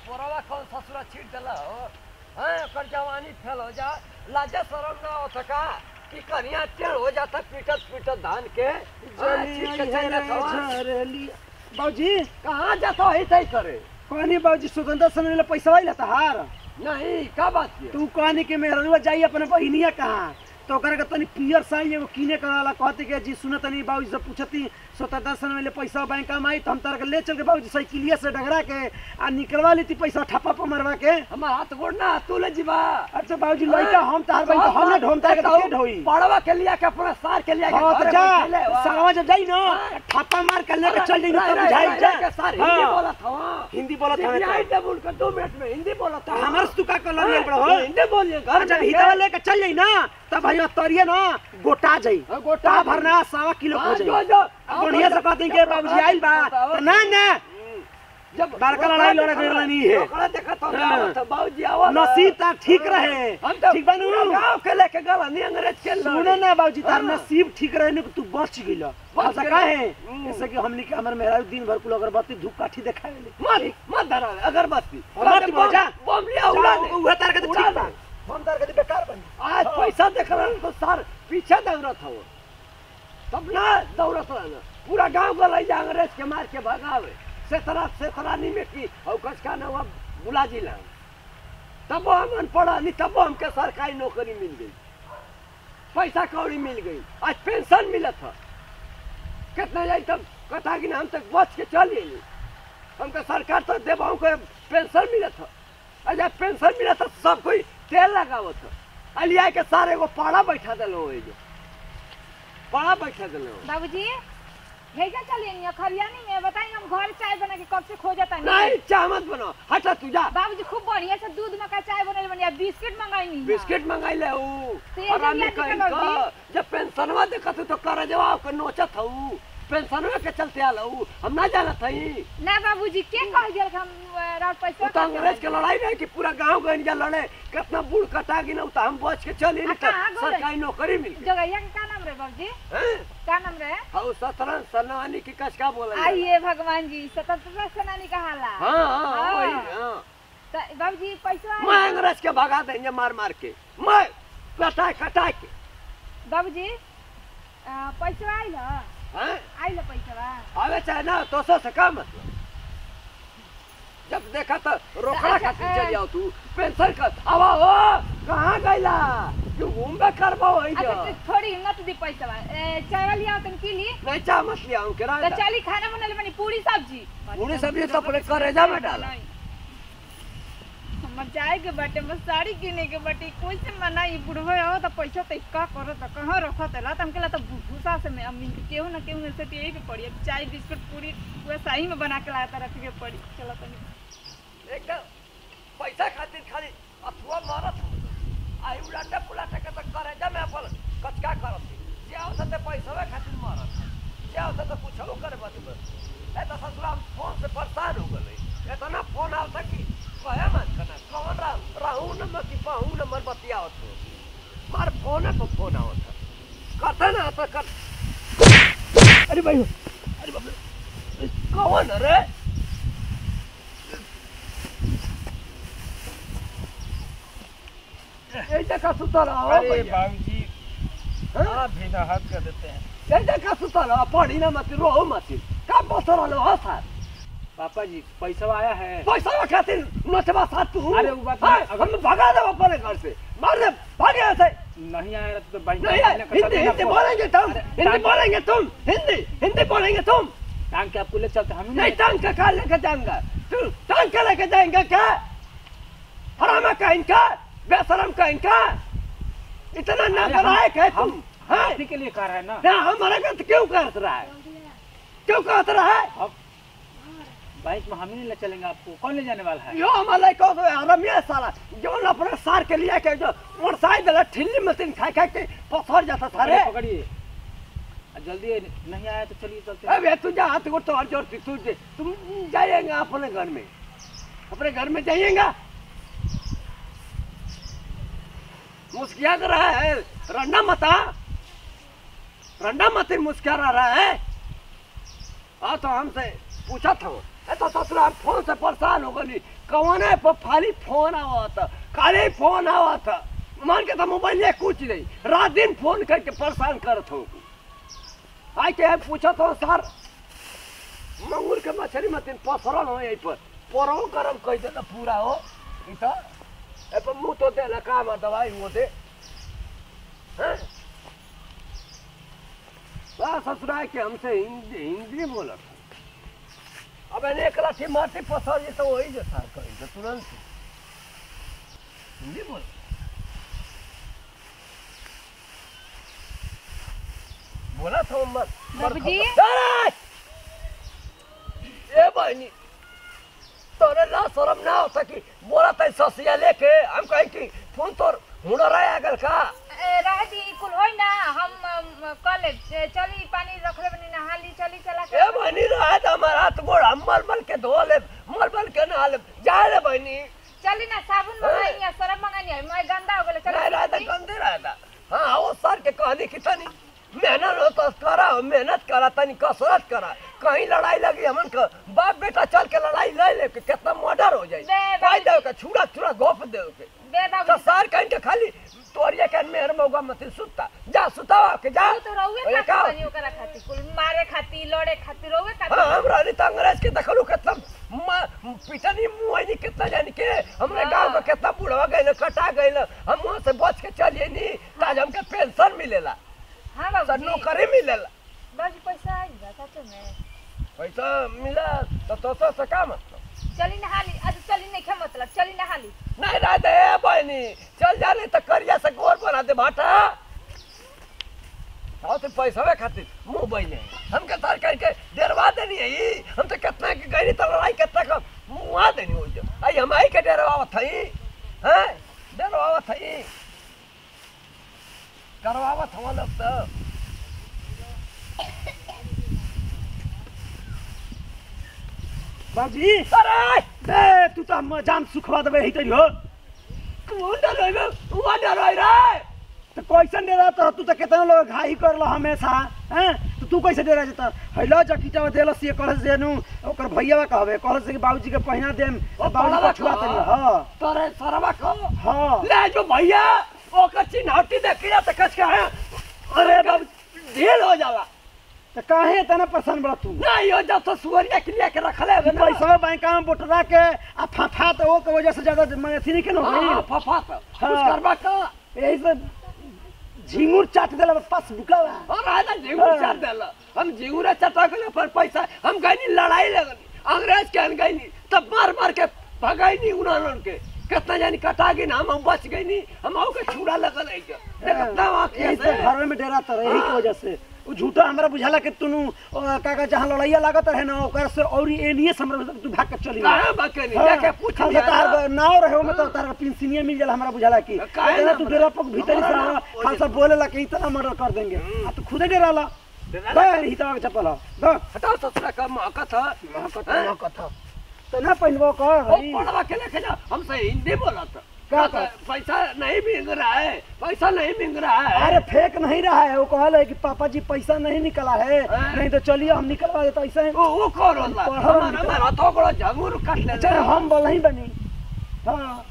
पोरवा कौन ससुरा छीट देला हो हैं ओकर जवानी फेल हो जा लाजे शरम ना हो सका कि कनिया टेढ़ हो जाता पीटत पीटत धान के हाँ, छीट के चल जाता हो। बाबूजी कहाँ जाता है तय करे कहनी बाबूजी स्वतंत्रता समय पैसा आइला तहार नहीं का बात है तू कहनी कि मेहरुआ जाई अपने बहिनिया कहाँ तो ओकरा के तनी पियर साई एगो किने कराला कहते के जी सुन तनी बाबूजी से पूछती स्वतंत्रता समय ले पैसा बैंक में आई तो हम तारा के ले चल के बाबूजी साइकिलिया से डगरा के आ निकलवा लेती पैसा ठप्पा पर मरवा के हमार हाथ गोड़ ना तू ले जीवा अच्छा बाबूजी लइका हम तार बहिन हम ना ढोम तार के तो के ढोई पड़वा के लिया के अपना सार के लिया के हाँ तो घरे जा बैठेले, वाह। सावा जब जाई ना हाँ। ठप्पा मार के लेके चल जाई ना रह, तब रह, बुझाई रह, जा रह के सार हिंदी हाँ। बोला था वहाँ। हिंदी बोलत हवे सिर्फ तो। यहीं टेबुल के दो मिनट में हिंदी बोला था तो हमार से तू का कलर ले बड़ा हो हिंदी बोलिए घर अच्छा में हितवा लेके चल जाई ना तब भैया तरिए ना गोटा जाई हाँ, गोटा ता जाई। भरना सवा किलो हो हाँ, जाई जो जो बढ़िया से कहते के बाबूजी आइल बा तो ना ना जब बड़का लड़ाई लड़े के नहीं है। ओकरा देखा तो हाँ। था बाबूजी आवा नसीब तार ठीक रहे हम तो ठीक बनू पूरा गांव के लेके गला नहीं अंग्रेज के सुनो ना बाबूजी तार हाँ। नसीब ठीक रहे ने तू बच गइल बच ऐसा गइल। काहे हम्म। जैसे कि हमनी के हमर मेहरारू दिन भर कुल अगरबत्ती धूप काठी देखावेले मत मत धरा अगरबत्ती अगरबत्ती बम- बजा। बम लिया उड़ा दे उहे तार के तो उड़ा ठीक बा दे। हम तार के तो बेकार बनी आज पैसा देख रहा तो सर पीछे दौड़त हो तब ना दौड़त रहना पूरा गांव गलाई जा अंग्रेज के मार के भगावे सेतरा सेतरानी में की और कस का ना हुआ बुला जिला तब हम अनपढ़ा नहीं तब हमके सरकारी नौकरी मिल गई पैसा कौड़ी मिल गई आज पेंशन मिलत है कितना जाई तब कथा कि हम तक बच के चल गई हमके सरकार तो देवाओं को पेंशन मिलत है और जब पेंशन मिलत है सब कोई तेल लगावत है अलिया के सारे को पाड़ा बैठा दिलो हो जो पाड़ा बैठा दिलो बाबूजी भेजा चलिए खरियानी में बताइए हम घर चाय बना के कब से खोजता नहीं चाह मत बनो हटा तू जा बाबूजी खूब बढ़िया से दूध मका चाय बनल बनिया बिस्किट मंगाई नहीं बिस्किट मंगाई ले ऊ तेल हरामी जल्दी कहीं निकल का बाबूजी। जब पेंशनवा देखत तो कर जवाब के नोचत हूँ पेंशनवा के चलते आल हूँ हम ना जानत हई ना बाबूजी के कह दिया कि हम अ, रात पैसा वो तो अंग्रेज के लड़ाई रहे कि पूरा गांव गए जा लड़े कितना बूढ़ कटा गिन तो हम बच के चली आ, नहीं तो कहाँ गए? सरकारी नौकरी मिल गई जगैया के का नाम रहे बाबूजी हैं? का नाम रहे हाँ सतरन सनवानी की कस का बोला आइए भगवान जी स्वतंत्रता सेनानी कहाला हाँ हाँ हाँ। वही हाँ त बाबूजी पैसा मैं अंग्रेज के भगा देंगे मार मार के मैं कटा कटा के बाबूजी अ, पैसा आइल ह? हैं? आइल पैसा आवे चाहे ना तो सो से का मतलब जब देखा तो रोकड़ा अच्छा, खातिर ए। चल जाओ तू पेंशन कर आवा हो कहाँ गईला तू घूमबे करबो होई जो अच्छा तो थोड़ी हिम्मत दी पैसा चाय वाली आओ तन की ली नहीं चाह मत लिया हूँ तो किराया चली खाना बनल बनी पूरी सब्जी पूरी सब्जी तो अपने करेजा में डाला हमर जाए के बाटे बस साड़ी किने के बाटे कोई से मना ई बुढ़वे हो तो पैसा तो का करो तो कहाँ रखो तो ला हमके ला तो भूसा से में अम्मी केहू ना केहू से तो यही के पड़ी अब चाय बिस्कुट पूरी पूरा सही में बना के लाया था रख के पड़ी चलो तनी एकदम पैसा खातिर खाली अथुआ मारत हो आई उलाटे पुलाटे के तो करेजा में अपन कचका करत जे आवत ते पैसा खातिर मारत जे आवत तो कुछो करे बस ए तो ससुरा फोन से परेशान हो गए इतना फोन आवता कि कहे मत करना कौन रा रहू नंबर की पाहू नंबर बतियावत हो मार फोन पे फोन आवत करता ना तो कर अरे भाई अरे बाप रे कौन रे ऐसे का सुतल हो अरे भैया बाबूजी हाँ? आप भी ना हद कर देते हैं ऐसे का सुतल हो पढ़ी ना मत रो मत का बसर हो सर पापा जी पैसा आया है पैसा खातिर नचवा साथ तू अरे वो बात हाँ, नहीं, अगर- हम भगा दे अपने घर से मार दे भाग यहाँ से नहीं आया तो भाई नहीं है, हिंदी हिंदी बोलेंगे तुम अरे, हिंदी टांग- बोलेंगे तुम हिंदी हिंदी बोलेंगे तुम टांग के आपको ले चलते हम ही नहीं टांग का कहा लेके जाऊंगा तू टांग के लेके जाएंगे क्या हरामा का इनका बेशरम का इनका इतना न अरे हम- लायक है तुम हम हाँ इसी के लिए कह रहे हैं ना ना हमारा गलत क्यों करत रहा है क्यों करत रहा है अब बाइक में हम ही नहीं ले चलेंगे आपको कौन ले जाने वाला है यो हमारा को तो हरमिया साला जो अपने सार के लिए के जो और साइड दला ठिल्ली मशीन खा खा के पसर जाता था रे पकड़िए, पकड़िए आ, जल्दी नहीं आया तो चलिए चलते हैं। अबे तू जा हाथ को तो जोर तू दे तुम जाइएगा अपने घर में अपने घर में जाइएगा मुस्किया कर रहा है रंडा मता रंडा मत मुस्किया रहा है हाँ तो हमसे पूछा था वो ए तो ससुरा फोन से परेशान हो गली कौने पर खाली फोन आवत खाली फोन आवत मान के तो मोबाइल ले कुछ नहीं रात दिन फोन करके परेशान करत हो आई के पूछत हो सर मंगूर के मछली मतीन पसरल हो यहीं पर परो गरम कह दे पूरा हो ई तो ए पर मुंह तो दे लका में दवाई वो दे हैं बा ससुराल के हमसे हिंदी हिंदी बोलत अब एने एक लाठी माटी पसर जे तो वही जैसा कही तो तुरंत हिंदी बोल बोला था मत बाबूजी? अरे! ए बहनी तोरे ला शरम ना होता कि बोला था ससिया लेके हम कहीं कि फोन तोर हुनर आया अगर का राहती कुल होई ना हम अम, कल ए, चली पानी रखले बनी नहा ली चली चला के ए बहनी रहा था हमारा हाथ गोड़ हम मल मल के धो ले मल मल के नहा ले जा रे बहनी चली ना साबुन मंगाई है सरफ मंगाई है मैं गंदा हो गेले नहीं रहा था चली गंदे रहा था हाँ वो सर के कहनी कि तनी मेहनत हो तो करा मेहनत करा तनी कसरत करा कहीं लड़ाई लगी हमन का बाप बेटा चल के लड़ाई ले ले के कितना मर्डर हो जाए बे पाई बाबूजी। दे के छुड़ा छुड़ा गोप दे के बे तो बाबू सर कहीं के खाली तोरिया के मेहर मौका मत सुता जा सुतावा के जा तो रहुए ओए खाती का बनी ओकरा खाती कुल मारे खाती लड़े खाती रहुए हाँ खाती हमरा नहीं तो अंग्रेज के देखलू कितना म- पिटनी मुआई कितना जान के हमरे हाँ। गांव में कितना बुढ़वा गए कटा गए हम वहाँ से बच के चलिए नहीं ताज हमके पेंशन मिलेला हां सर बाबू नौकरी मिलेला बाबू पैसा आई बा सच में पैसा मिला तो तो तो से का मतलब चली नहा ली आज चली नहीं खे मतलब चली नहा ली नहीं रह दे बहनी चल जा नहीं तो करिया से गोर बना दे भाटा हाँ तो पैसा खातिर मुंह बहने हमके तार करके डरवा देनी है ई हम तो कितना के गई तो लड़ाई कितना का मुआ देनी हो जो आई हम आई के डरवावत थई हैं डरवावत थई करवावत हम लोग तो बाबूजी अरे बे तू तो हम जान सुखवा देबे हितरी हो कौन डराई तू डराई रे तो कैसन डेरा तो तू तो कितना लोग घाई करलो हमेशा हैं तो तू कैसे डेरा जता हैलो जकीटा देलस ये कहल से नु ओकर भैया कहबे कहल से कि बाबूजी के पहिना देम ओ बाबूजी बड़वा को छुआ कह। तनी हां तोरे सरवा को हां ले जो भैया ओकर चिन्हौती देखिया तो कच के है अरे बाबू ढील हो जाला तो काहे तना परेशान बड़ा तू नहीं हो जा तो सुअरिया के लिए के रखले है ना पैसा बैंक में बोटरा के आ फाफा तो वो के वजह से ज्यादा मैं अथी नहीं के हाँ, होई फफा तो कुछ हाँ। करबा का यही से झिंगुर चाट देला पास बुकावा और आजा जीवन हाँ। चाट देला हम जीवन चटा के पर पैसा हम गईनी लड़ाई लगनी अंग्रेज के अन गईनी तब मार मार के भगाईनी उन्होंने के कितना जानी कटा गई ना हम हम बच गई नहीं हम आओ के छुड़ा लगल है जो कितना वाकिया यही से से घर में डेरा तर यही के वजह से उ झूठा हमरा बुझाला कि तुनु अ, काका जहां लड़ाइया लागत रहे ना ओकर से और एनिए से हमरा तू भाग के चली कहाँ बकनी हाँ, जाके पूछ खाली लिया तार ना। नाव रहे में तो तार पेंशनिया मिल जाला हमरा बुझाला कि काहे तेरा ना तू हमरा? डेरा पक भीतरी से हमरा ना, ना खालसा बोले ला कि इतना मर्डर कर देंगे हम्म। आ तू खुदे डेरा ला डेरा ला। बे हितवा के चप्पल द हटाओ ससुरा का मौका था मौका था तो ना पहनबो कर वो हई। पढ़वा के लेके जा हमसे हिंदी बोला था क्या कहता, कहा? पैसा नहीं मिल रहा है पैसा नहीं मिल रहा है अरे फेक नहीं रहा है वो कहल है कि पापा जी पैसा नहीं निकला है हाँ। नहीं तो चलिए हम निकलवा देते ऐसे वो वो कौन होला पढ़ा हमारा लिखा। हमारा तो बड़ा झंगूर काट ले अच्छा हम बोल नहीं बनी हाँ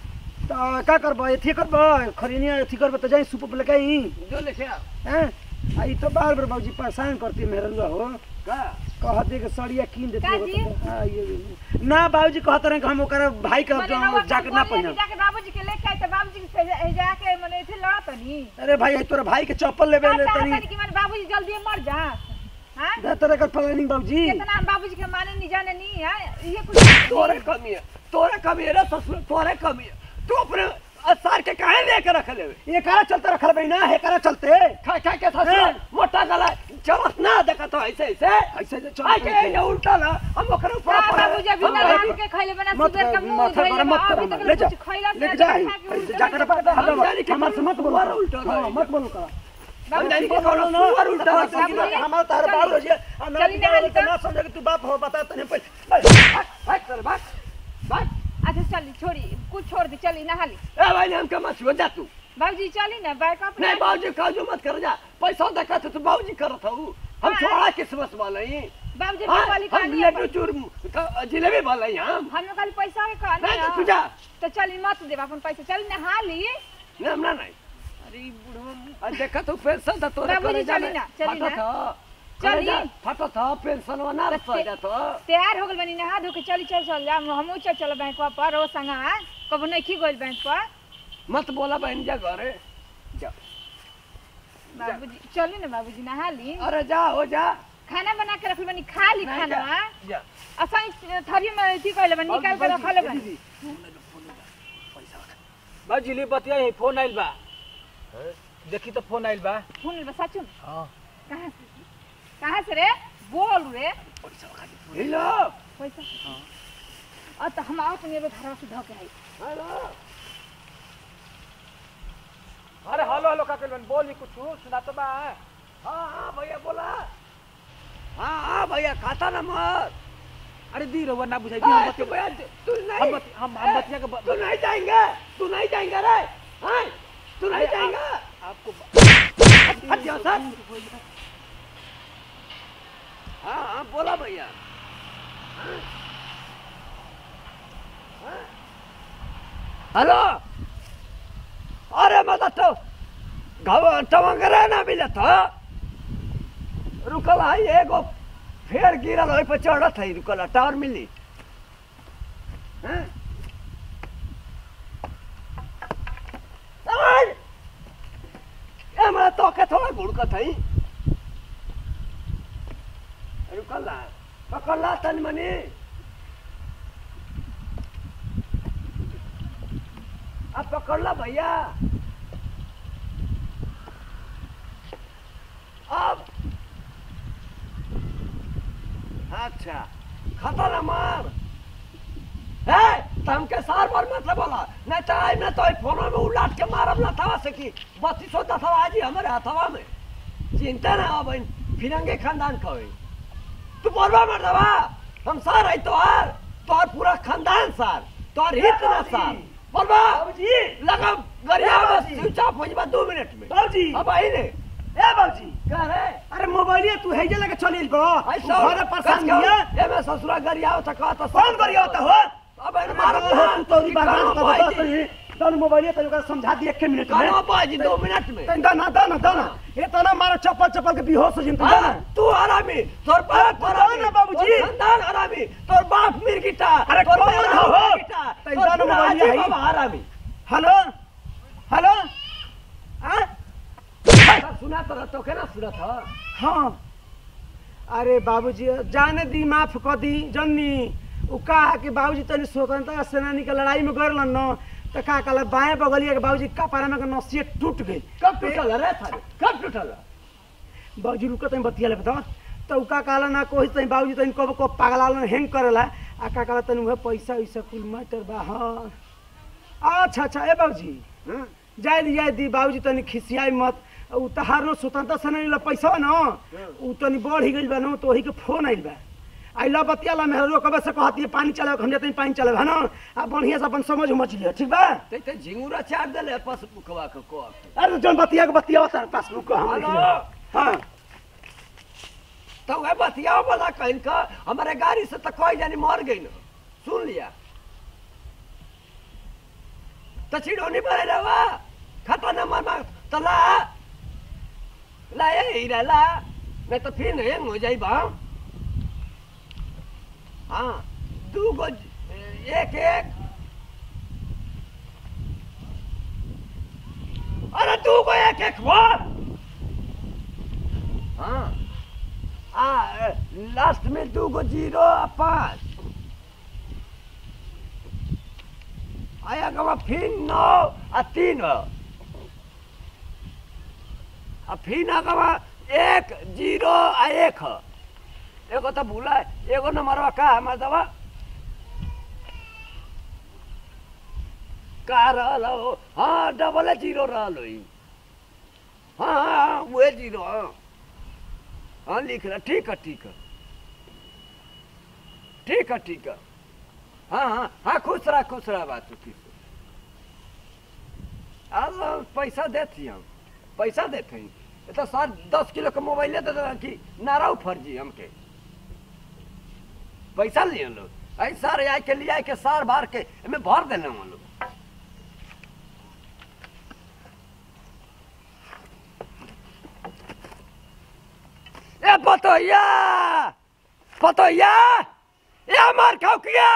तो का करबो एथी करबो खरीनिया एथी करबो तो जाई सुप लेके आई जो लिखे आ, हैं आई तो बार बार बाबूजी परेशान करती मेहरुआ हो का कह दे के सड़िया कीन देती का हो जी? तो- हाँ, ये ये। ना बाबूजी कहते रहे कि हम ओकर भाई के मने रउआ जाके ना बोलिए कि पहिना जाके बाबूजी के लेके आए तो बाबूजी के भेजा- जाके मने इथे लड़त नहीं अरे भाई तोरा भाई के चप्पल लेबे ले चाहता तनी नहीं कि मने बाबूजी जल्दी मर जा हां दे तोरे कर प्लानिंग बाबूजी कितना हम बाबूजी के माने नहीं जाने नहीं है ये कुछ तोरे कमी है तोरे कमी है रे ससुर तोरे कमी है तू अपने असार के काहे लेके रख ले ये कारा चलते रखल बई ना हे कारा चलते खा खा के ससुर हाँ। मोटा गला चलत ना देखा तो ऐसे ऐसे ऐसे जे आ के चल ये उल्टा ना हम ओकरे ऊपर का पड़े। बाबूजी अभी हम ना भाई- रात के खइले बना मत सुबह का मुंह माथा धोइले गरम मत बा, कर अभी हमर, तक ले जा कुछ खइला से लेके जा खा के ऐसे उल्टा जाकर लेके पकड़ जा। हल्ला जाने के हमार से मत बोलो सुअर उल्टा हाँ, रहेगा। मत बोलो करा हम जाने के ठीक कोनो बोलो ना, सुअर उल्टा तो रहेगा। बात है कि हमारा तार चली। बाप हो जिया आ ना चली नहा ली तो तो। ना समझे कि तू बाप हो बता तने पहले भाग भाग चल भाग भाग अच्छा चली छोड़ी कुछ छोड़ दी चली नहा ली ए भाई ने हमके मत छुआ जा तू बाबूजी चली ना बैक अप नहीं बाबूजी काजू मत कर जा पैसा देखा तो तू बाबूजी करत हूँ हम हाँ। छोड़ा किस्मत वाले ही बाबूजी हाँ, वाली हम कहानी लड्डू चूर क- जिलेबी भले हम हम लोग खाली पैसा के कहानी नहीं, है। तू जा। तो चल मत देब अपन पैसा चल नहा ली ना ना नहीं अरे ई बुढ़वा आ देखा तू पेंशन था तोरे बाबूजी, करे जाने चली ना, चली फटत ना। ह। चली। करे जा, फटत ह पेंशन ना बस रह ते- जात तैयार हो गल बनी नहा धो के चली चल चल जा हमहू चल चल बैंक पर ओ संगा कबो नहीं खी गइल बैंक पर मत बोला बहन जा घरे जा बाबूजी चली ना बाबूजी नहा ली अरे जा हो जा खाना बना के रखल बनी खा ली नहीं, खाना जा, जा असाई थरी में अथी कइले बनी निकाल के रखले बनी बाबूजी ले बतिया है फोन आइल बा देखी तो फोन आइल बा फोन में सचू में? हाँ कहाँ से कहाँ से रे बोल रे हेलो पैसा और तो हम आओ तुम घर से धो के आई हेलो अरे हेलो हेलो का कहलन बोली कुछ सुना तो बा हाँ हाँ भैया बोला हाँ हाँ भैया खाता नंबर अरे दी रहुआ ना बुझाई दी हाँ, हम तू बतिया भैया तू नहीं हम बत- हम हम बतिया के ब- तू नहीं जाएंगे तू नहीं जाएंगे रे हाँ तू नहीं अरे, जाएंगे आपको अच्छा सर हाँ हाँ बोला भैया हाँ? हाँ? हेलो अरे मतलब तो घाव टमाटर ना मिले था रुकल है एगो फेर गिरल ओहि पर चढ़त है रुकल टावर मिली हैं? समझ ए हमरा तो के थोड़ा गुड़कत है रुकल ला पकड़ ला तन मनी अब पकड़ ला भैया अब अच्छा खाता ना मार है तम के सार बार मत बोला नहीं तो आई ना तो आई फोन में उलाट के मारब ना था से की बत्तीस होता था आज ही हमारे हथवा में चिंता ना हो बहन फिरंगे खानदान का होई तू बोलवा मर दवा हम सार है तोहार तोहार पूरा खानदान सार तोहार हित ना सार बोलवा बाबूजी लगा गरिया में बाबूजी। स्विच ऑफ हो जाबा 2 मिनट में बाबूजी अब आई ने ए बाबूजी कह रे अरे मोबाइल तू हेजे लेके चलिल बो ऐसा घर परेशान दिया ए मैं ससुरा गरिया होता कहता कौन करिया होता हो अब इन मारो मारो तू तो बर्बाद कर दो तो दोनों मोबाइल तो ओकरा समझा दिए एक मिनट में करो बाजी 2 मिनट में तन दाना दाना दाना ये तो ना मारो चप्पल चप्पल के बेहोश हो जिन तू दाना हाँ, तू हरामी तोर बाप तू हरामी ना बाबूजी। तोर खानदान हरामी तोर बाप मिर्गिटा अरे तोर कौन बेटा हो? मिर्गिटा, तै तोर दानो पूरा मोबाइल आजी है। बाबा हरामी हेलो हेलो हाँ सुना तो तो के ना सुना था हाँ अरे बाबूजी जाने दी माफ कर दी जन्नी उ कहा कि बाबूजी तनी स्वतंत्रता सेनानी के लड़ाई में गरल न तो का कहला बाएं बगलिया के बाबूजी कपारा में के नसिए टूट गई कब टूटल रे थारे कब टूटल बाबूजी रुको तनी बतिया ले बता तो उ का कहला ना कोई तनी बाबूजी तनी कब को पागला हैंग करेला आ का कहला तनी उहे पैसा वैसा कुल मैटर बा हाँ अच्छा अच्छा ए बाबूजी हाँ? जाय दी जाय दी बाबूजी तनी खिसियाई मत उ तहार न स्वतंत्रता सेनानी ला पैसा बा न उ तनी बढ़ ही गइल बा न तो वही के फोन आइल बा आई ला बतिया ला मेहरो कबे से कहती है पानी चलाओ हम जाते पानी चलाओ है ना आ बढ़िया से अपन समझ उमझ लिया ठीक बा ते ते झिंगुरा चाट देले पस मुखवा के को अरे जन बतिया के बतिया होता पासबुक का हम लिख हेलो? लिया। हाँ तो वह बतियाओ वाला कहीं का हमारे गाड़ी से तो कोई जानी मर गई ना सुन लिया तो चिड़ोनी पर रवा खाता न मर मार तो ला ला ये हीरा ला नहीं तो फिर नहीं हो जाई बा हाँ दू गो एक एक अरे दू गो एक एक बोल हाँ आ लास्ट में दू गो जीरो आ पाँच आया गवा फिर नौ आ तीन हो आ फिर गवा एक जीरो आ एक हो एगो तो भूला एगो नंबरवा का हमार दवा का रहल हो हाँ डबल जीरो रहल हो ई। हाँ हाँ हाँ वही जीरो हाँ हाँ लिख रहा ठीक है ठीक है ठीक है ठीक है हाँ हाँ हाँ खुश रहा खुश रहा बात की अल्लाह पैसा देती हम पैसा देते हैं ये तो सर दस किलो का मोबाइल दे देना कि नाराउ फर्जी हमके पैसा लिए लोग ऐ सार आए के लिए आए के सार बार के एमे भर देने हम लोग ए पतोया पतोया ए हमार खौकिया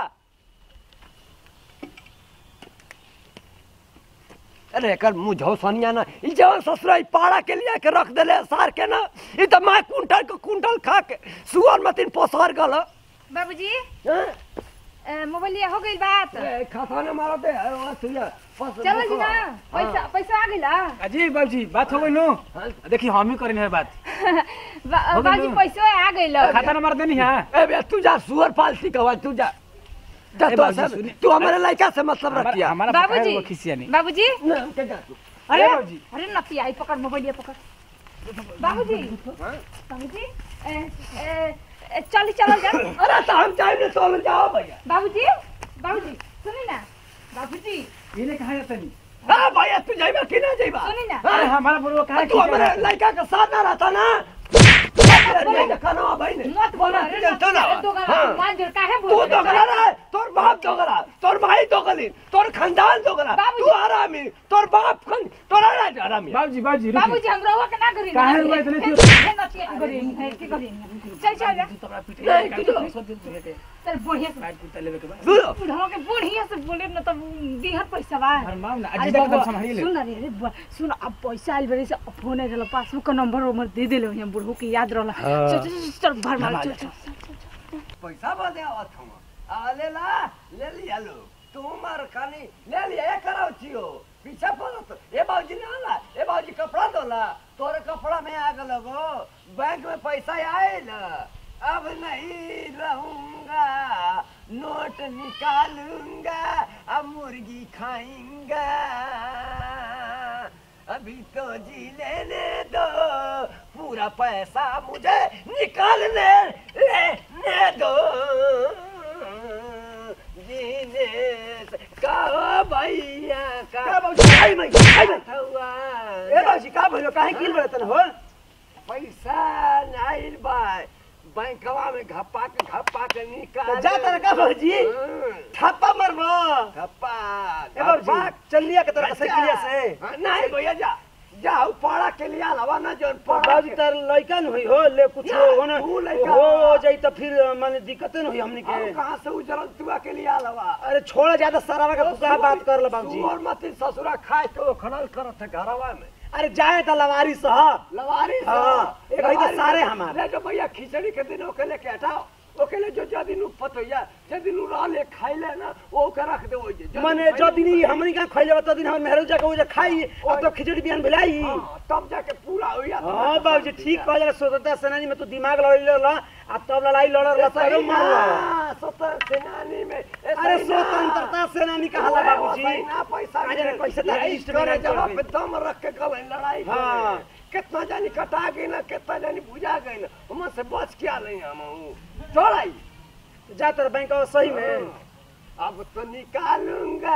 अरे एकर मुंह झौसनिया ना ई जवन ससुरा ई पाड़ा के लिए के रख देले सार के ना ई त माय कुंटल के कुंटल खा के सुअर मतिन पोसर गल बाबूजी हैं? ए, मोबाइल हो गई बात ए खाता ने मारा दे ओ सुया पस चलो जी ना पैसा पैसा आ गइला अजी बाबूजी बात हो गई नो हाँ? देखी हम ही करें है बात बा- हो गइल बाबूजी ना? पैसा आ गइला खाता नंबर देनी है ए बे तू जा सुअर पालती कवा तू जा जा ए तो बाबूजी, सब सुनिए। तू हमारे लड़का से मतलब हमारा रखिया हमारा बाबूजी पकाया हुआ खिसिया नहीं बाबूजी ना के जा तू अरे बाबूजी। अरे नपिया आई पकड़ मोबाइल पकड़ बाबूजी बाबूजी ए, ए, ए, चली चलो जा अरे तो हम चाहिए तो जाओ भैया बाबूजी बाबूजी सुनी ना बाबूजी इन्हें कहा जाता नहीं हां भैया तू जाइबा कि ना जाइबा सुनी ना अरे हमारा बुढ़वा कहा तू हमारे लड़का के साथ ना रहता ना खाना भाई ने मत बोलो अरे चलता ना दो हाँ। मान जोड़ काहे तू बोल दोगला रहा तोर बाप दोगला तोर भाई दोगली तोर खानदान दोगला बाबूजी। तू हरामी तोर बाप खन तोर हरामी बाबूजी बाबूजी रुकिए। बाबूजी हम रहुआ के ना करी काहे हुआ इतने क्यों? करी की करी चल चल जा तू तो अपना पीठ नहीं, काट तू तो- के सब दिन तुझे चल बढ़िया से काट कुत्ता लेवे के बाद सुनो बुढ़ाओ के बढ़िया से बोले ना तो दिहर पैसा बा हर माम ना अरे अजी तक बाबा, एकदम संभाली ले सुन ना रे अरे बुआ, सुन अब पैसा आइल बरे से फोन आइल रहल पासबुक का नंबर उमर दे देले यहाँ बुढ़ऊ के याद रहल हाँ। चल चल चल, चल भर मार चल चल पैसा बदे आवत हम आ ले ला ले लिया लो तू मार खानी ले लिया ये कराओ छियो पीछे पड़त ए बाबूजी ना ला ए बाबूजी कपड़ा दोला तोरे कपड़ा में आ गलो गो बैंक में पैसा आयल अब नहीं रहूंगा नोट निकालूंगा अब मुर्गी खाएंगा अभी तो जी लेने दो पूरा पैसा मुझे निकालने लेने दो जीने से- का भैया का का बाबूजी आई मैं आई मैं हुआ ए बाबूजी का भइलो काहे किल बड़तन हो पैसा नाइल बाय बैंकवा में घप्पा के घप्पा के निकाल जा तारा का बाबूजी हम्म, थापा मरबो घप्पा ए बाबूजी चल लिया के तरह साइकिलिया से हाँ, नहीं भैया जा जाओ पड़ा के लिए हवा ना जोन पड़ा बाबूजी तार लइका न होई हो ले कुछ या, हो ना तू लइका हो बा। जाई त फिर माने दिक्कत न होई हमनी अब के कहाँ से उजरल तुआ के लिए हवा अरे छोड़ ज्यादा सरावा का फुका बात कर ल बाबूजी और मत ससुरा खाए के वो खनल करत है घरवा में अरे जाए त लवारी सह लवारी से हाँ, एक भाई तो लवारी सारे से। हमारे। ले जो भैया खिचड़ी के दिन ओके लेके हटाओ ओके ले जो जो दिन पतोया जे दिन रह ले खाई ले ना वो के रख दे ओइ जे जो माने दिन जो खाई ले- दिन हमनी का खइले त दिन हमर मेहरु जाके ओ जे खाई अब तो खिचड़ी बिहान भेलाई हाँ, तब जाके पूरा होइया हां बाबूजी ठीक कहले स्वतंत्रता सेनानी में तू दिमाग लड़ले ल आ तब लड़ाई लड़ल ल तब मारल स्वतंत्र सेनानी में ए, अरे सही ना। स्वतंत्रता सेनानी कहाला ओए, बाबूजी सही ना पैसा आ जाने पैसा तारा यही लिस्ट में करे ना चल जगह गई। पे दम रख के गए लड़ाई करे। हाँ। कितना जानी कटा गई ना कितना जानी बुझा गई ना हम से बच क्या नहीं हम छोड़ाई जा तर बैंक सही में अब तो निकालूंगा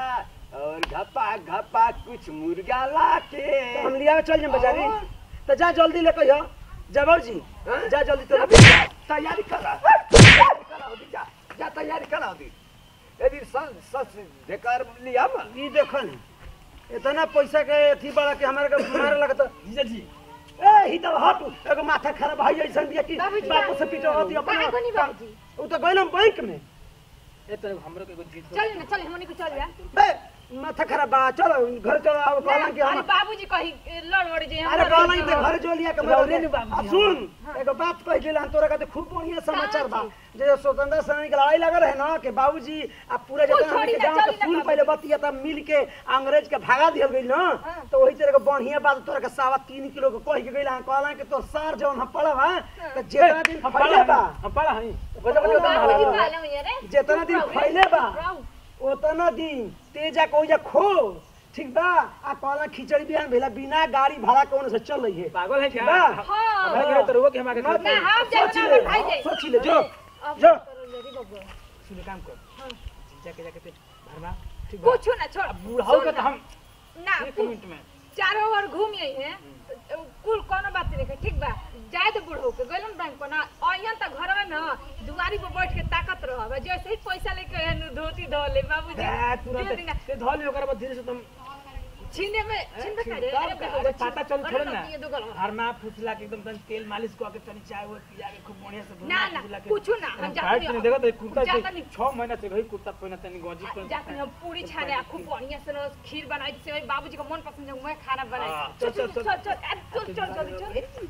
और घपा घपा कुछ मुर्गा लाके तो हम लिया चल जाए बाजारी और? तो जा जल्दी ले कहियो जा बाबूजी हाँ? जा जल्दी तो अभी जा, तैयारी करा तैयारी कराओ दी जा जा तैयारी कराओ दी यदि सच सच ढेकर लिया मत ई देखन इतना पैसा के अथी बड़ा के हमारे के मारे लगत जीजा जी ए ही तो हट एगो माथा खराब है ऐसा दिया कि बाबूजी, बापू से पीछे होती काहे को नहीं अपना बाबूजी उ तो गइल बैंक में ए तो हमरो के कुछ जीत चल ना चल हमनी को चल जा ए माथा खराब बा चलो घर चलो अब कहला कि अरे हम बाबूजी कही लड़ वड़ जे अरे कहला कि घर जो लिया के रौरे मर नु बाबूजी, आ, सुन एगो बात कह दिला तोरा का खूब बढ़िया समाचार बा जे स्वतंत्रता सेनानी के लड़ाई लगल है ना कि बाबूजी आ पूरा कोई जतना छोड़ी हमके ना, गांव के चली ना सुन बाबू। पहले बतिया तब मिल के अंग्रेज के भागा दियल गइल ना हाँ। तो वही तरह के बढ़िया बात तोरा के सावा तीन किलो के कह के गइल हां कहला कि तोर सार जौन हम पड़ब हां तो जितना दिन हम फैले पढ़ा बा हम पढ़ा हई गजब गजब बाबूजी बा। पालो ये रे जितना दिन फैले बा उतना दिन तेजा को जा खो ठीक बा आ कहला खिचड़ी बिहान भेला बिना गाड़ी भाड़ा के ओने से चल रही है पागल है क्या बा। हां हमरा के तो रुको कि हम आके मत- ना हम जाए सोची ना ले, भाई जाए सोची ले जो अब जो। करो जल्दी बबुआ सुन काम कर जाके जाके ते भरना ठीक बा कुछ ना छोड़ अब बूढ़ाओ के तो हम ना एक कुछ- मिनट में चारों ओर घूम आई है कुल कोनो बात नहीं ठीक बा जाए तो बूढ़ो के गइलन बैंक पर ना अइहन त घर में ना दुआरी पर बैठ के ताकत रहब जैसे ही पैसा लेके आइन धोती धो ले बाबूजी ए, दे तुरंत देना। ते धोली ओकरा बाद धीरे से तुम छीने में छीनबे करे तब अरे का? देखो, अरे पता चल अरे थोड़े ना, ना ये दो गलवा। हरमा फुसला के एकदम तनी तेल मालिश को के तनी चाय वो पिया के खूब बढ़िया से ना, ना, फुसला के- कुछो ना, हम हम जाते फाइट नहीं, नहीं देखो तो कुर्ता जाते से नहीं। 6 महीना से वही कुर्ता पहना तनी गंजी आ, पहन जाके हम पूरी छाने आ, खूब बढ़िया से ना खीर बनाई से वही बाबूजी का मन पसंद है मैं खाना बनाई हाँ, चल चल, चल चल, चल चल आ, चल चल जल्दी चल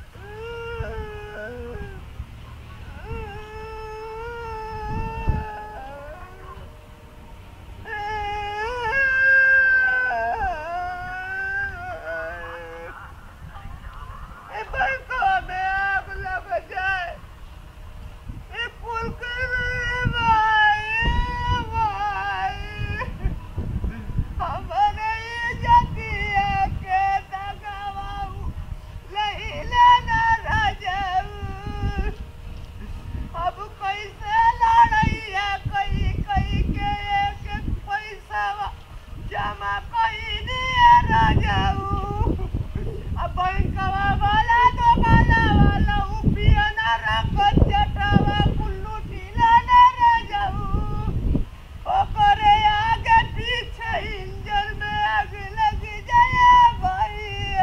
अब कैसे लड़ैया कई कई के एक एक पैसा जमा कई दिए राजाऊ अब बैंकवा वाला दो वाला वाला उपिया ना रख चटावा कुल्लू टीला ना राजाऊ ओकरे आगे पीछे इंजन में आग लग जाए भैया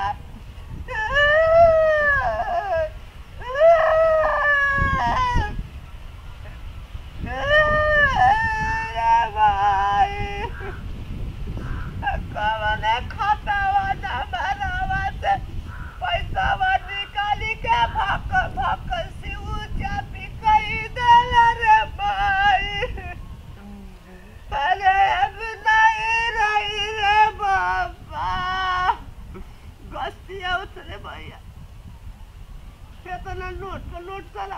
अरे अब नहीं रही रे बाबा गस्तिया उतरे भैया केतना नोट का नोट साला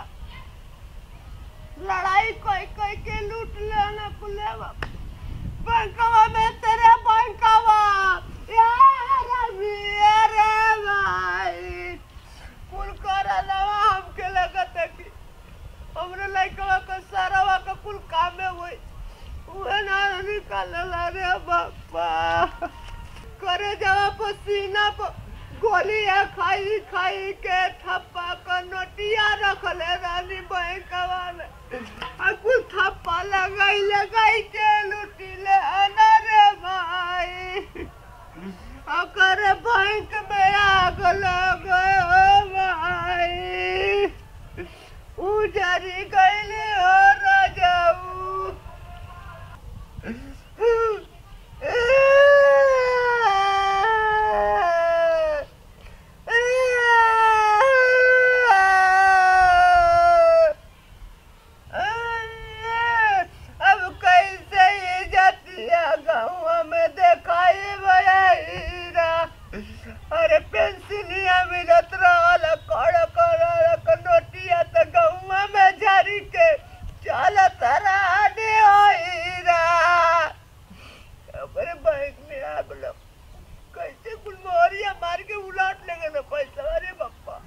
लड़ाई कोई कोई के लूट लेना कुले बाबा बैंकवा में तेरे बैंकवा यार अभी अरे भाई कुल कर लवा हमके लगत है कि हमरे लइकवा का सारावा का कुल काम में हुई उहे ना निकाल रे बापा करे जावा पसीना पर गोलियां खाई खाई के थप्पा का नोटिया रखले रानी बैंकवा में आ कुल थप्पा लगाई लगाई के लुटिले आना रे भाई अकर बैंक में आग लग भाई उजरी गईले हो राजाऊ अब कैसे ये जातिया गाँव में देखाई भया हीरा अरे पेंसिलिया मिलत रहल कड़ कड़ नोटिया तो गाँव में जारी के चलत रानी हो हीरा अपने बैंक में आग लग कैसे कुल मोहरिया मार के उलाट लेंगे ना पैसा अरे बापा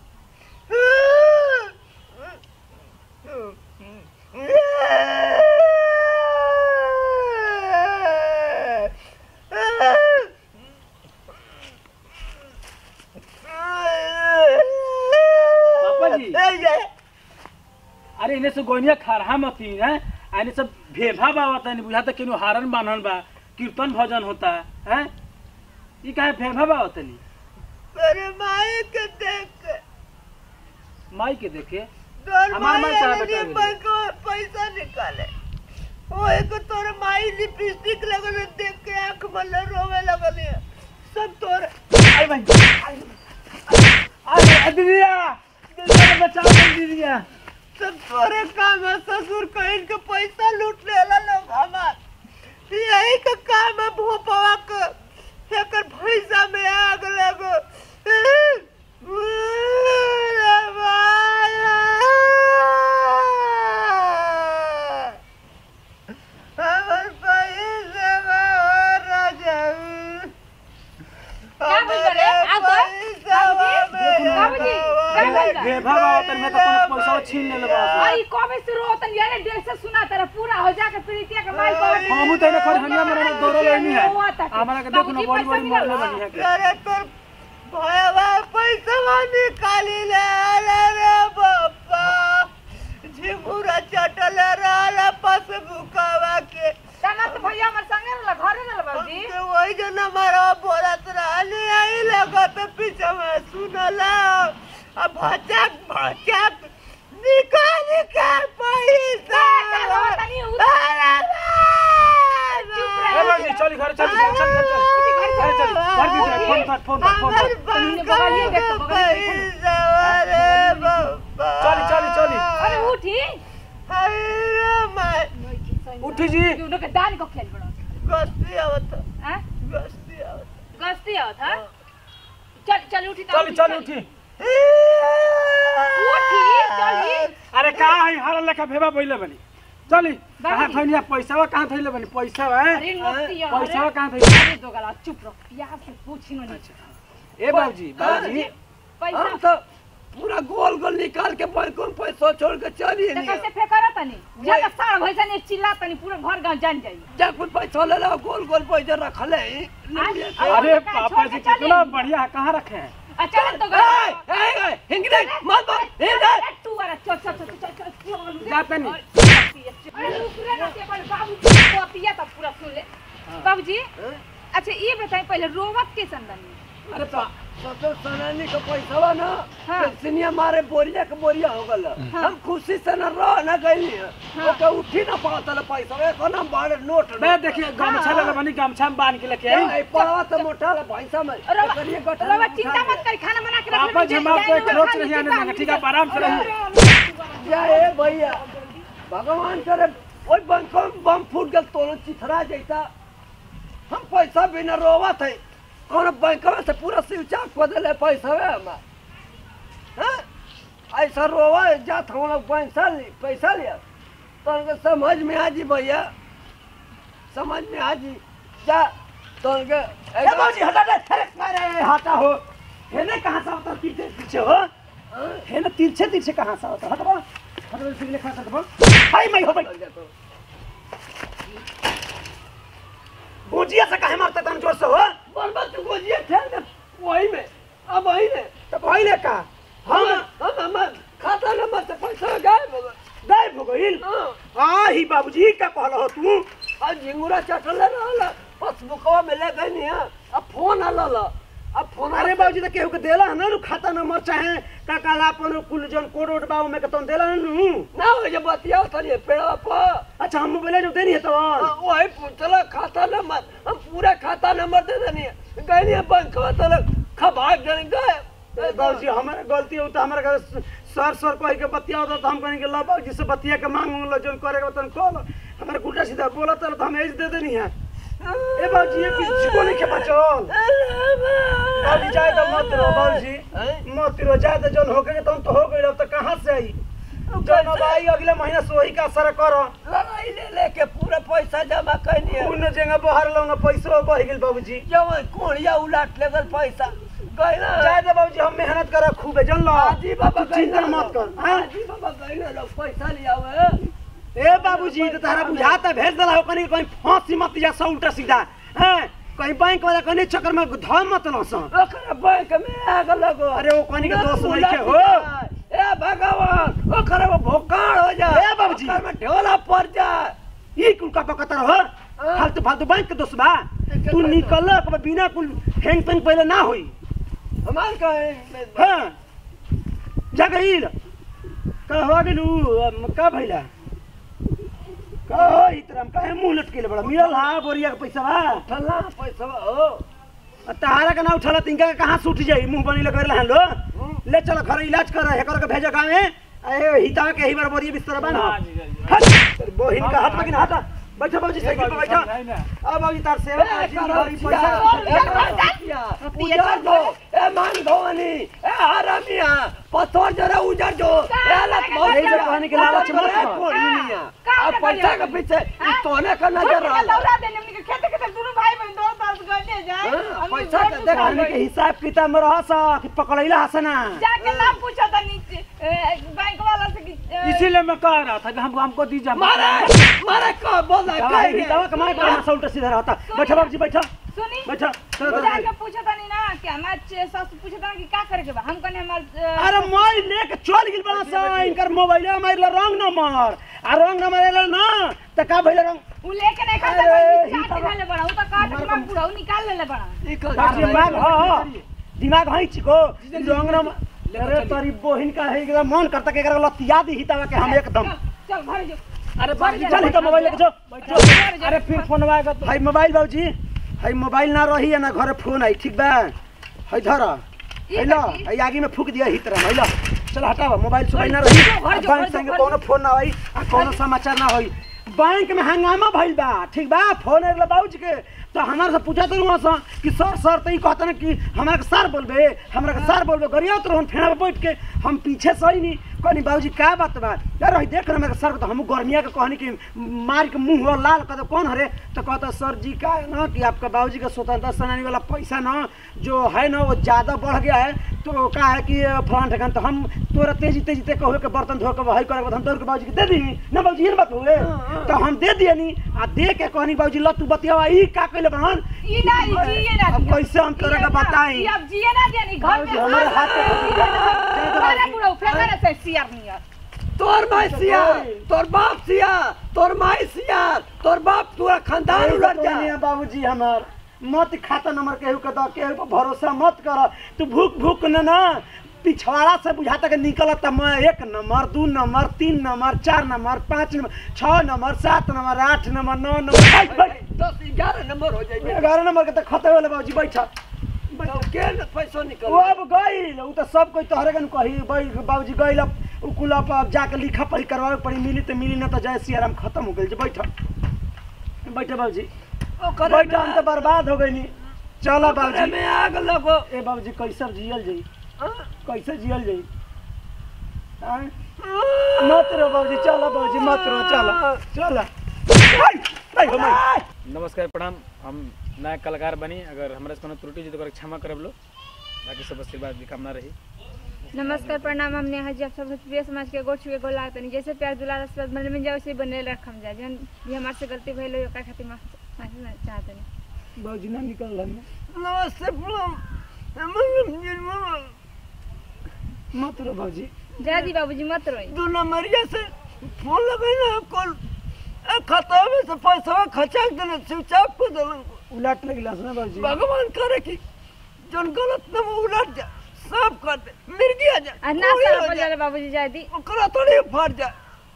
पापा जी। ए, ये, अरे इने से गोनिया खरहा मती है आने सब भेभा बाबा तनी बुझा त केनो हारन बान्हन बा कीर्तन भजन होता है ई काहे भेभा बाबा तनी मेरे माई के देख के माई के देखे तोर हमार माई माई कहाँ आदमी बैठा है? बैंक में पैसा निकाले वो एक तोर माई लिपस्टिक लगल देख के आंख मल रोवे लगल है। सब तोर आई भाई अरे दीदिया दीदिया बचाओ दीदिया सब तोरे काम है ससुर कहीं के पैसा लूट लेला लोग हमार यही का काम है भोपवा के एकर भैसा में आग लगो अरे माया। हमर पैसा में राजा क्या बोल रहे? आप तो- बाबूजी, बाबूजी, क्या बोल रहे? भेभा बाबा तनी मैं तो कोनो पैसा छीन लेले बा आई कबे शुरू होतन यारे डेढ़ से सुना तेरा पूरा हो जाके प्रीतिया के माई को हमू त एने खर हनिया मेरा दौड़ल नहीं है हमरा के देखो ना बड़ी बड़ी मरले बनी है के अरे तोर भयवा पैसा निकाली ले अरे रे बाबा झिमुरा चटल रहल पासबुकवा के तना तो भैया हमर संगे रहल घरे रहल बाबूजी हमके वही जो नंबरवा बोलत रहली आई लगत पीछे में सुनला अब भचक भचक निकाल निकाल पैसा चलो, तनी उठ। अरे चुप बाबा। रह। ए बाजी चल घर चल चल चल चल चल अरे चल घर दीजिए फोन कर फोन कर फोन हमर कर बैंक बगलिए देख तो, बगलिए देख। पैसा अरे बाबा चली, चली, चली। अरे उठी अरे मैं उठी जी उनो के दान को खेल बड़ो गस्ती आवत हैं गस्ती आवत गस्ती आवत हां चल चल उठी चल चल उठी उठी चली अरे का है हाल लेखा भेबा पहिले बनी चली कहाँ बाबूजी। थैलिया पैसावा कहाँ थैले बनी पैसा है अरे नोटिया पैसावा कहाँ थैले अरे दो गला चुप रहो प्यार से पूछी नो नीचे ए बाबूजी बाबूजी पैसा हम तो पूरा गोल गोल निकाल के बैंक में पैसा छोड़ के चली तो नहीं कैसे फेंकरा तनी ज्यादा साड़ भैसा ने चिल्ला तनी पूरा घर गांव जान जाई जा कुछ पैसा ले लो गोल गोल पैसा रखले हैं अरे पापा जी कितना बढ़िया है कहाँ रखे हैं अच्छा तो ए ए ए हिंगरे मत मार हिंगरे तू वाला चल चल चल चल चल जाते नहीं। अरे रुकरे ना के अपन बाबूजी को पिया तब पूरा सुन ले बाबूजी अच्छा ये बताएं पहले रोवत के संबंध अरे पा तो सनानी का पैसा वा ना हाँ। पेंशनिया मारे बोरिया के बोरिया हो गल हम खुशी से न रह न गई ओके उठी ना पाता ले पैसा वे को ना बड़े नोट मैं देखिए गमछा ले बनी गमछा में बांध के लेके आई ए पड़वा तो मोटा ले पैसा में करिए गठन रोवा चिंता मत कर खाना बना के रख पापा जी हम आपको एक रोच नहीं आने देंगे ठीक है आप आराम से रहिए जय हे भैया भगवान करे ओई बैंकों में बम फूट गल तोरण चिथरा जैसा हम पैसा बिना रोवत है कौन बैंक में से पूरा स्विच ऑफ कर दिले पैसा है हमार हैं ऐसा रोवा जात हम लोग पैसा ली पैसा लिया तो उनके समझ में आ जी भैया समझ में आ जी जा तो उनके ए बाबूजी हटा दे अरे अरे हटा हो हेने कहाँ से होता पीछे पीछे हो हेने तिरछे तिरछे कहाँ से होता हटो हटो सिगले खा सकबो हाय मैं हो भाई गोजिया से काहे मारता तन जोर से हो बर्बाद तो गोजिए ठेल दे वही में अब वही में तो पहिले का हम हम हम हमार खाता नंबर से पैसा गायब हो गए गायब हो गइल हाँ आ ही बाबूजी का कहल हो तू और झिंगुरा चटल रहल पासबुकवा में ले गई नहीं अब फोन आल अब फोन अरे बाबूजी तो केहू के देला है ना नु खाता नंबर चाहे का काला अपन कुल जन कोड ओड बाबू में के तन देला नु ना हो जब बतिया तनी पेड़वा पर अच्छा हम मोबाइल जो देनी है तो हाँ, वही पूछला खाता नंबर हम पूरा खाता नंबर दे देनी है गई नहीं बैंक में तो खबाक जन गए बाबूजी हमारा गलती हो तो हमारा घर सर सर कह के बतिया होता तो हम कहेंगे ला बाबूजी से बतिया के मांग लो जो करेगा तन कॉल हमारे उल्टा सीधा बोला तो हम एज दे देनी है ए बाबूजी ये किसी को नहीं के बचल बाबूजी जाए तो मत रो बाबूजी मत रो जाए तो जन हो गए तो हम तो हो गए अब तो कहाँ से आई जन अब आई अगले महीना से वही का असर करो लड़ाई ले लेके पूरा पैसा जमा करनी है उन जगह बाहर लौंगा पैसा बढ़ गेल बाबूजी जब कोड़िया उलाट लेकर पैसा गए ना जाए तो बाबूजी हम मेहनत करा खूब है जन लो हाजी बाबा तू चिंता मत कर हाँ? हाजी बाबा गए ना लोग पैसा लिया हुए ए बाबूजी तो तारा बुझाता भेज दला हो कहीं कहीं फांसी मत जा सौ उल्टा सीधा हैं कहीं बैंक वाला कहीं चक्कर में धम मत लो सो ओकरा बैंक में आग लगो अरे वो कहीं के दोस्त नहीं के हो ए भगवान ओकरा वो भोकाण हो जाए ए बाबूजी। ओकरा में ढोला पड़ जाए ये कुल का पकतर हो फालतू फालतू बैंक के दोस्त बा तू निकल बिना कुल हैंग पेंग पहले ना होई हमार कहे हाँ जा गईल का हो गेलू अम, का भइला का हो इतरम काहे मुंह लटकेले बड़ा मिलल हा बोरिया के पैसा बा ठल्ला पैसा हो आ तहारा का ना उठल तिनका के कहाँ से उठ जाई मुंह बनी लगे रहन लो ले चलो घर इलाज कर हे कर के भेजो गाँव में अरे हिता के ही बार बोरिया बिस्तर बा ना हाँ जी, जी, जी। हट तेरी बहिन का हाथ लगिन हटा बैठो बाबूजी साइकिल पे बैठो समझाई ना। अब बाबूजी तार सेवा ए कर करो पैसा चिया उजर दो ए मान धोनी ए हरामिया पत्थर जरा उजर दो ए हालत बहुत यही जो कहने के लालच मत कर। कोड़ी नहीं है का अब पैसा के पीछे ई तोने का नजर रहा दौड़ा देने हमनी के खेते खेते दुनू भाई बहन दो दस गने जाए हाँ, हमनी पैसा घर के में देख कहने के हिसाब किताब में रह सा कि पकड़ैला हसना जाके ना पूछो तो नीचे बैंक वाला से कि इसीलिए मैं कह रहा था कि हमको हमको दीजिए मारे मारे को बोल रहा दवा है है दवा कमाए पर मसा उल्टा सीधा रहता बैठा बाबूजी बैठा सुनी बैठा चलो, वो चलो, जाके पूछा था ना कि हमार चे- सास पूछा था कि का करे के बा हम कहने हमार अ, अरे मोबाइल लेके चल गेल बड़ा सा इनकर मोबाइल हमारे रंग नंबर आ रंग नंबर एला ना त का भइल रंग उ लेके नहीं खाता अरे, भाई ही चाट तो- लेले बड़ा उ तो काट के मार पूरा उ निकाल लेले बड़ा ई कर बाप रे, दिमाग ह दिमाग है चिको रंग नंबर अरे तारी बहिन का है एकदम मन करता के एकरा लतिया दी हितावा के हम एकदम चल, चल घर जो अरे बाबूजी चल ही तो मोबाइल लेके जो चल, अरे फिर फोन आएगा तो भाई मोबाइल बाबूजी भाई मोबाइल ना रही है ना घरे फोन आई ठीक बा है धर हैलो है आगे में फूक दिया हित रहा हैलो चल हटावा मोबाइल सोबाइल ना रही घर जो, बैंक घर जो, संगे घर कोनो फोन ना आई आ कोनो समाचार ना होई बैंक में हंगामा भइल बा ठीक बा फोन आइल बाबूजी के तो हमारे से पूछा तो वहाँ से कि सर सर तो ई कहता ना कि हमरा के सर बोलबे हमरा के सर बोलबे गरिया तो हम फेना पे बैठ के हम पीछे से ही नहीं कहनी बाबूजी का बात बा यार रही देख ना मेरे सर को तो हम गर्मिया के कहनी कि मार के मुंह हो लाल कहते कौन हरे तो कहता सर जी का है ना कि आपका बाबूजी का स्वतंत्रता सेनानी वाला पैसा ना जो है ना वो ज़्यादा बढ़ गया है तो का है कि फलान ठेकान तो हम तोरा तेजी तेजी ते कहो के बर्तन धो के वही करे हम तोर के बाबूजी के दे दी ना बाबूजी ये बात हुए तो हम दे दिए नी आ दे के कहनी बाबूजी ल तू बतियावा ई का कइले बहन ई ना ई जिए ना अब दिया। कैसे हम तोरा ई के ना, बताई ई अब जिए ना दिया नी घर बाबूजी, में हमारे हाथ पे कुछ नहीं है। अरे पूरा फेंका ना से सियार नियर तोर माई सिया तोर बाप सिया तोर माई सिया तोर बाप पूरा खानदान उलट जा बाबूजी हमार मत खाता नंबर केहू के दो केहू पर भरोसा मत कर तू भूख भूख न ना पिछवाड़ा से बुझाता के निकलत मैं एक नंबर दू नंबर तीन नंबर चार नंबर पाँच नंबर छः नंबर सात नंबर आठ नंबर नौ नंबर बैठ, बैठ। दस ग्यारह नंबर हो जाएगी ग्यारह नंबर के तो खते वाले बाबूजी बैठा तो के न पैसा निकल वो अब गईल उ तो सब कोई तोहरे कन कही भाई बाबूजी गईल अब उ कुल अब अब जाके लिखा पढ़ी करवावे पड़ी मिली तो मिली ना तो जय सियाराम खत्म हो गई बैठा बैठा बाबूजी ओकरे बैठा हम तो बर्बाद हो गई नी चलो ओकरे बाबूजी में आग लगो ए बाबूजी कैसे जियल जाई हाँ? कैसे जियल जाई हाँ? मत रो बाबूजी चलो बाबूजी मत रो चलो चलो आई, आई हो माई। नमस्कार प्रणाम हम नया कलाकार बनी अगर हमरा से कोनो त्रुटि जी तो ओकरा क्षमा करब लो बाकी सब आशीर्वाद की कामना रही नमस्कार प्रणाम हमने हाजी आप सब प्रिय समाज के गोड़ छुए गोल लागतनी जैसे प्यार दुलार आशीर्वाद मन में जाओ से बनले रखम जा जन भी हमारे से गलती भइल हो ओकरा खातिर माफ माफी मांग- चाहतनी बाबूजी ना निकल रहा है नमस्ते प्रणाम मत रो बाबूजी जा दी बाबूजी मत रोई दो नंबरिया से फोन लगे ना कॉल खाता में से पैसा खचाक देने स्विच ऑफ कर देलन उलट लगी ना बाबूजी भगवान करे कि जन गलत नंबर उलट जा सब कर दे मिर्गी आ जा आ ना कोई हो सारा जा, बोले बाबूजी जा दी ओकरा थोड़ी फट जा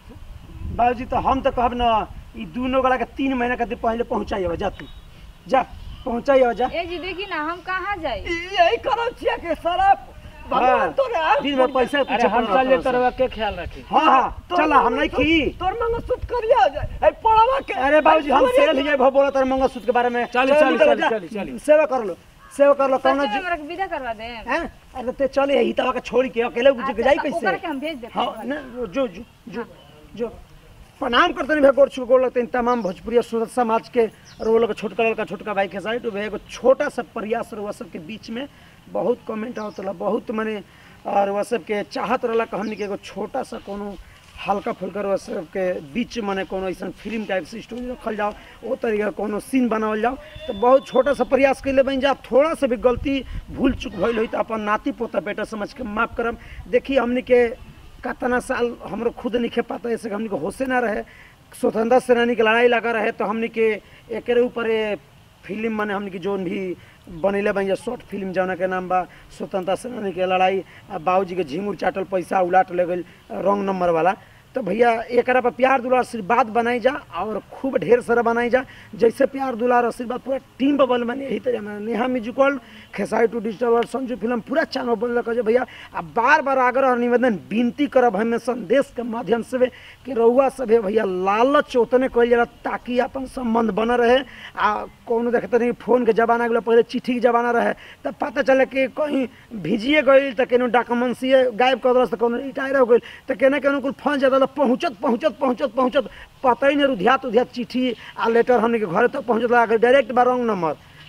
बाबूजी तो हम तो कहब ना ई दोनों गोला के तीन महीना के पहले पहुंचाई जा तू जा पहुंचाई जा ए जी देखी ना हम कहाँ जाई ई यही करम छिया के शराब भगवान हाँ, तोरे आँख दिन में खोल पैसा अरे पीछे हम पड़ चल रहा जेते रहुआ के ख्याल रखी हाँ हाँ तोर चला हम नहीं मंगलसूत्र- खी तोर मंगलसूत्र करिया हो जाए ए पड़वा के अरे बाबूजी हम ए, सेल ही भो बोला तारे मंगलसूत्र के बारे में चली, चल, चली, निकल चली, जा। चली, चली। सेवा कर लो सेवा कर लो कौनो सच में जी- हमरा के विदा करवा दे हैं अरे ते चले ही तवा के छोड़ के अकेले गुजर के जाई अच्छा, ओकरा के कैसे हम भेज देते हाँ ना जो जो जो जो प्रणाम करते नहीं गोड़ छू गोड़ लगते हैं तमाम भोजपुरी और सूरत समाज के और वो लोग का छोटका लड़का छोटका भाई के साइड वो एगो छोटा सा प्रयास रहा सबके बीच में बहुत कमेंट आवत रहा बहुत मने और वह सबके चाहत रहा कि हमने के एगो छोटा सा कोनो हल्का फुल्का वह सबके बीच मने कोनो ऐसा फिल्म टाइप से स्टोरी रखल जाओ वो तरीका के कोनो सीन बनावल जाओ तो बहुत छोटा सा प्रयास कैले बन जा थोड़ा सा भी गलती भूल चूक भइल होई तो अपन नाती पोता बेटा समझ के माफ करम देखिए हमने के कितना साल हमरो खुद नहीं पाता ऐसे हमने के होशे ना रहे स्वतंत्रता सेनानी के लड़ाई लगा रहे तो हमने के एकरे ऊपर ये फिल्म माने हमने की जोन भी बनेले बन जा शॉर्ट फिल्म जौना के नाम बा स्वतंत्रता सेनानी के लड़ाई आ बाबूजी के झिंगुर चाटल पैसा उलाट ले गई रॉन्ग नंबर वाला तो भैया एकरा पर प्यार दुलार आशीर्वाद बनाई जा और खूब ढेर सारा बनाई जा जैसे प्यार दुलार आशीर्वाद पूरा टीम पर बल बने यही तरह में नेहा म्यूजिकल खेसाई to digital world Sanju film पूरा चैनल बनल कहे भैया आ बार बार आग्रह और निवेदन विनती करब हमें संदेश के माध्यम से कि रउआ सभे भैया लालच उतने कहल जाला ताकि अपन संबंध बन रहे आ कौनो देखते नहीं फोन के जमाना गेलो पहले चिट्ठी के जमाना रहे तब पता चले कि कहीं भिजिए गई तो केनो डॉक्यूमेंट्सिए गायब कर दिलस तो कोनो रिटायर हो गई तो केना केनो कुल फंस जाता तो पहुँचत पहुँचत पहुँचत पहुँचत पता ही नहीं रुधियात उधियात चिट्ठी आ लेटर हमने के घर तक पहुँचत अगर डायरेक्ट बा रॉन्ग नंबर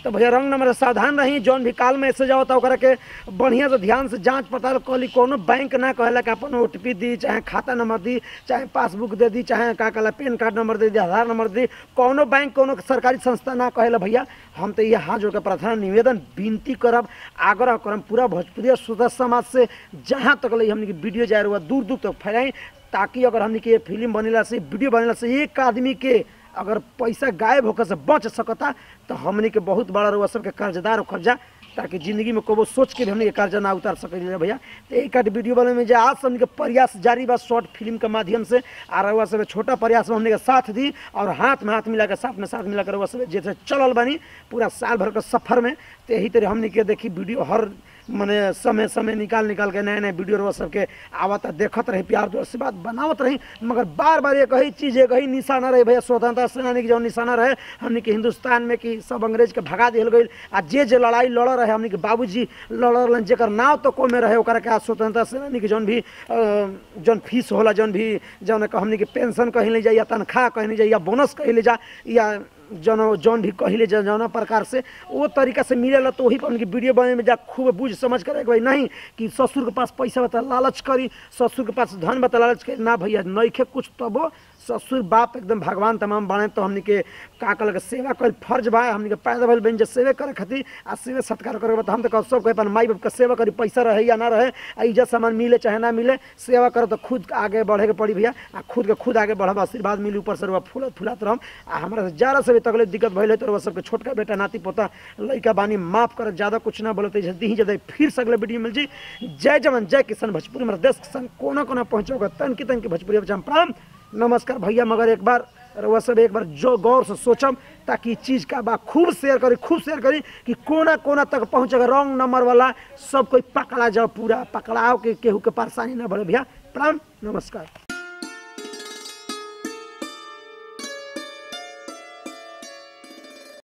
तो भैया रंग नंबर सावधान रही जौन भी काल मैसेज आवता ओकरा के बढ़िया से ध्यान से जांच पड़ताल कली कोनो बैंक ना कहला कि अपन ओ दी चाहे खाता नंबर दी चाहे पासबुक दे दी चाहे का कहला पैन कार्ड नंबर दे दी आधार नंबर दे दी कोनो बैंक कोनो सरकारी संस्था ना कहेला भैया हम तो ये हाथ जोड़ के प्रार्थना निवेदन विनती करब आग्रह करब पूरा भोजपुरी श्रोता समाज से जहाँ तक ले हमने के वीडियो जाए रहा दूर दूर तक फैलाई ताकि अगर हमने के फिल्म बनेला से वीडियो बनेला से एक आदमी के अगर पैसा गायब होकर से बच सकता तो हमने के बहुत बड़ा रुआ सबके कर्जदार होकर जा ताकि जिंदगी में कबो सोच के भी हमने के कर्जा ना उतार सके भैया तो एक आध वीडियो बनाने में जो आज से हमने के प्रयास जारी बा शॉर्ट फिल्म के माध्यम से आ रउआ सब छोटा प्रयास में हमने के साथ दी और हाथ में हाथ मिला के साथ में साथ मिला कर रउआ सब जैसे चलल बनी पूरा साल भर के सफर में तो यही तरह हमने के देखी वीडियो हर मने समय समय निकाल निकाल के नए नए वीडियो रउआ सबके आवत देखत रही प्यार दो से बात बनावत रही मगर बार बार एक ही चीज एक ही निशाना रहे भैया स्वतंत्रता सेनानी के जो निशाना रहे हमने के हिंदुस्तान में कि सब अंग्रेज के भगा दिल गई आ जे जे लड़ाई लड़ रहे हमने के बाबूजी लड़ल जेकर नाव तो को में रहे ओकरा के आज स्वतंत्रता सेनानी के जौन भी अ, जौन फीस होला जौन भी जौन का हमने के पेंशन कहीं ले जाए या तनख्वाह कहीं ले जाए या बोनस कहीं ले जा या जौन जौन भी कहिले जा जौन प्रकार से वो तरीका से मिलेला तो वही पर उनकी वीडियो बने में जा खूब बुझ समझ कर भाई नहीं कि ससुर के पास पैसा बता लालच करी ससुर के पास धन बता लालच करी ना भैया नइखे कुछ तबो ससुर बाप एकदम भगवान तमाम बने तो हमनी के का कल के सेवा कर फर्ज बा हमनी के पैदा भइल बन जे सेवे करे खातिर आ सेवे सत्कार करे तो हम तो सब के अपन माई बाप के सेवा करी पैसा रहे या ना रहे आ इज्जत सामान मिले चाहे ना मिले सेवा करो तो खुद आगे बढ़े के पड़ी भैया आ खुद के खुद आगे बढ़ब आशीर्वाद मिली ऊपर से रुआ फूलत फुलात रहम आ हमरा से ज़्यादा से भी तकलीफ दिक्कत भइल है तो रुआ सबके छोटका बेटा नाती पोता लइका बानी माफ कर ज़्यादा कुछ ना बोलते जल्दी ही जल्दी फिर से अगले वीडियो मिल जी जय जवान जय किसान भोजपुरी हमारे देश के संग कोना कोना पहुँचोगा तन की तन की भोजपुरी बच्चा प्रणाम नमस्कार भैया मगर एक बार रउआ सब एक बार जो गौर से सोचम ताकि ई चीज़ का बा खूब शेयर करी खूब शेयर करी कि कोना कोना तक पहुँचेगा रॉन्ग नंबर वाला सब कोई पकड़ा जाओ पूरा पकड़ाओ के केहू के परेशानी ना बढ़े भैया प्रणाम नमस्कार